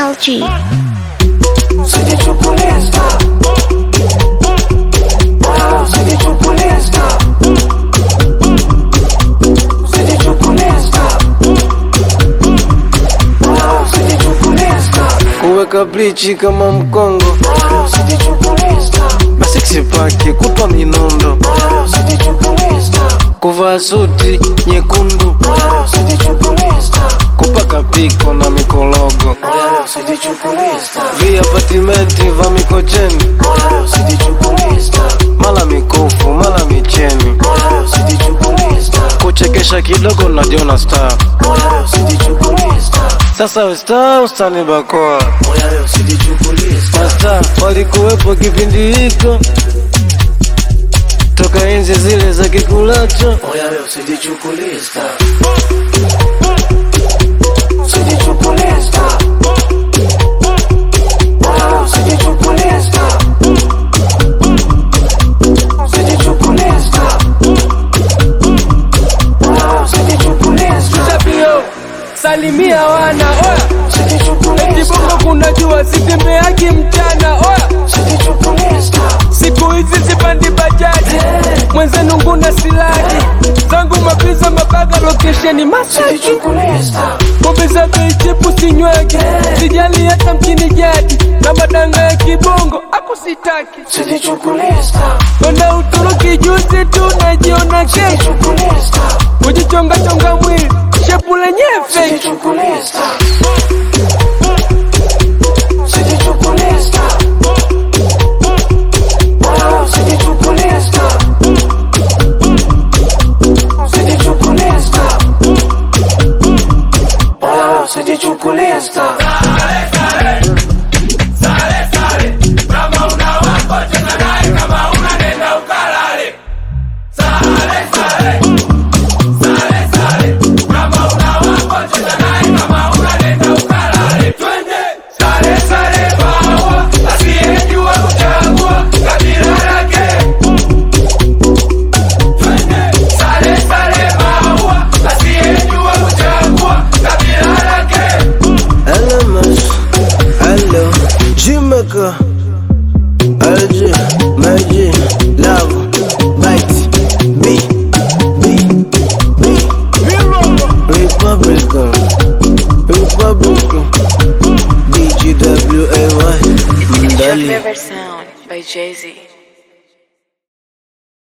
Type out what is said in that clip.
LG. kuweka blichi kama mkongo masiksi pake kutwa minondo kuvaa suti nyekundu kupaka piko na mikologo viapatimenti va mikocheni mala mikufu mala micheni kuchekesha kidogo najiona star sasa westa ustani bakoa masta walikuwepo kipindi hiko toka enzi zile za kikulacho Tabio salimia wana oya, eti bongo kuna jua sitembeaki mchana oya, siku hizi sipandi bajaji mwenzenu nguna silaji zangu mapiza mabaga lokesheni Masaki pombe za bei chipu sinyweki sijali hata mchini jadi na madanga ya kibongo ako sitaki kwenda Uturuki juzi tu najiona kesho kujichonga chonga mwili shepu lenyewe fake Hello, mas. Hello. Jamaica. LG. Magic. Love. Bite. B. B. B. Republican. Republican. BGWAY. Mdali. River Sound by Jay Z.